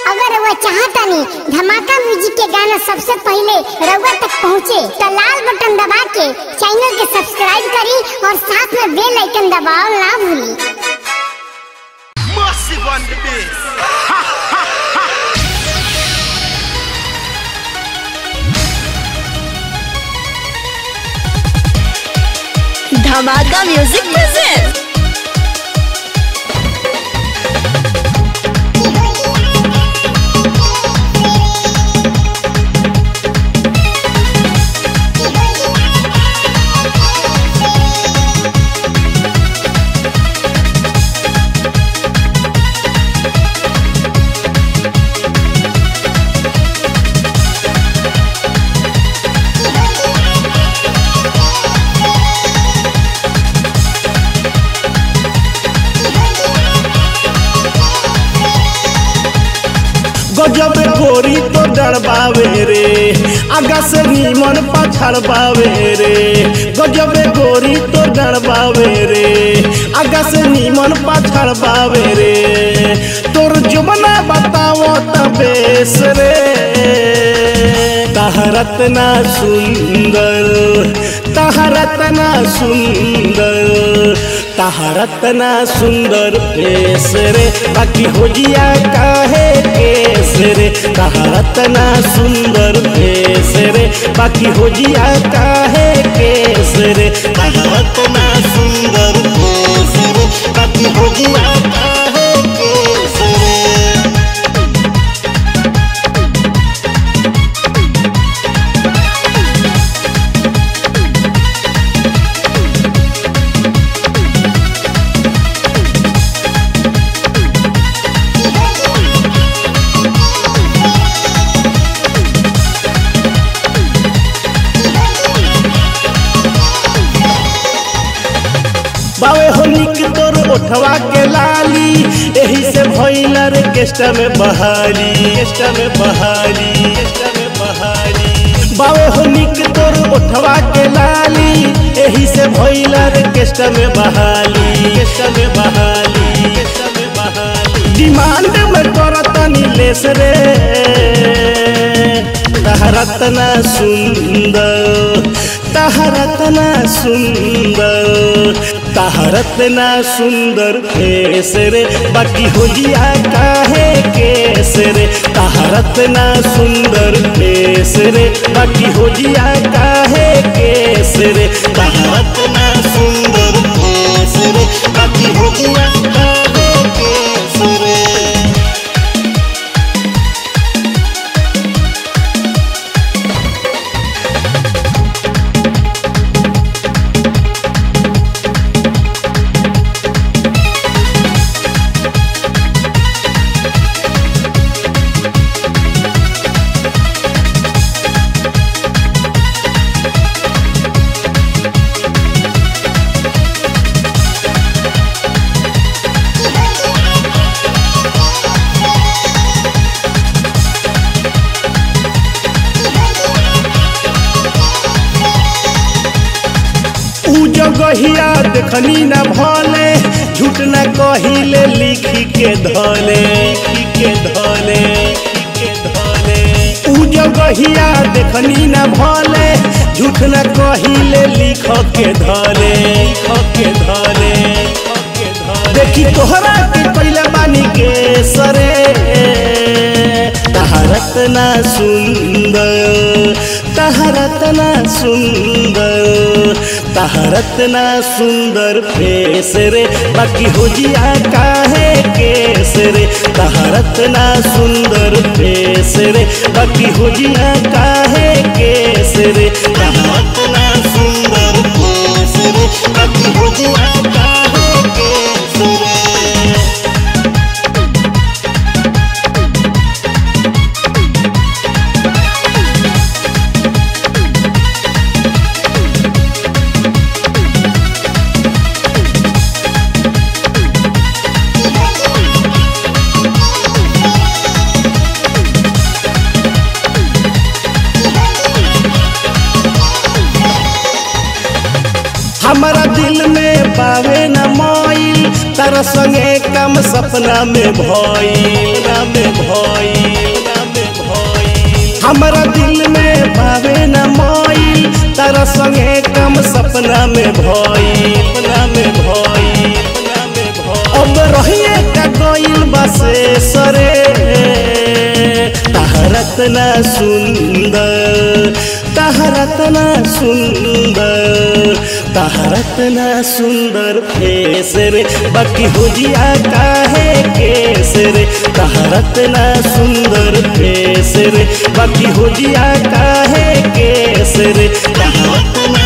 अगर रउआ चाहतानी धमाका म्यूजिक के गाना सबसे पहले रउआ तक पहुँचे तो लाल बटन दबा के चैनल के सब्सक्राइब करी और साथ में बेल आइकन दबाओ ना भूली Massive on the bass. Dhamaka music present गजब गोरी तो डरबावे रे आगा से नीमन पछड़बावे रे गजब गोरी तो डरबावे रे आगा से नीमन पछड़बावे रे तोर जुबना बताओ तबेस रे तहरत ना सुंदर तहरत ना सुंदर तहरत ना सुंदर फेस रे बाकी होजिया काहे केस रे तहरत ना सुंदर फेस रे बाकी होजिया काहे केस रे तहरत ना सुंदर फेस रे बाकी होजिया काहे केस रे बावे होली के तोर ओठवा के लाली एही से भइला रे केस्टा में बहाली केस्टा में बहाली केस्टा में बहाली बावे होली के तोर ओठवा के लाली एही से भइला रे केस्टा में बहाली केस्टा में बहाली केस्टा में बहाली डिमांड में करतनी लेस रे तहरतना सुंदर तहरतना सुंदर तहरतना सुंदर केस रे बाकी होलिया काहे केस रे तहरतना सुंदर केस रे बाकी होलिया काहे केस रे तहरतना सुंदर केस रे बाकी होलिया काहे केस रे ऊ जगहिया देखनी न भले झूठ न कहिले लिखी के धले लिखी के धले लिखी के धले ऊ जगहिया देखनी न भले झूठ न कहिले लिख के धले लिख के धले लिख के धले देखी तोहरा के पहले बानी के सरे तहरत ना सुंदर तहरत ना सुंदर तहरत ना सुंदर फेस रे बाकी होजिया काहे केस रे तहरत ना सुंदर फेस रे बाकी होजिया काहे केस रे तहरत ना सुंदर फेस रे बाकी होजिया काहे केस रे हमारा दिल में पावे न मोई तारा संगे कम सपना में भई ना में भई तहरा संगे कम सपना में भई सपना में भई सपना में भई अब रहिए का गइल बसे सरे तहरत ना सुंदर तहरत ना सुंदर तहरत ना सुंदर फेस रे बाकी हुजिया काहे केस रे तहरत ना सुंदर फेस रे बाकी हुजिया काहे केस रे तहरत ना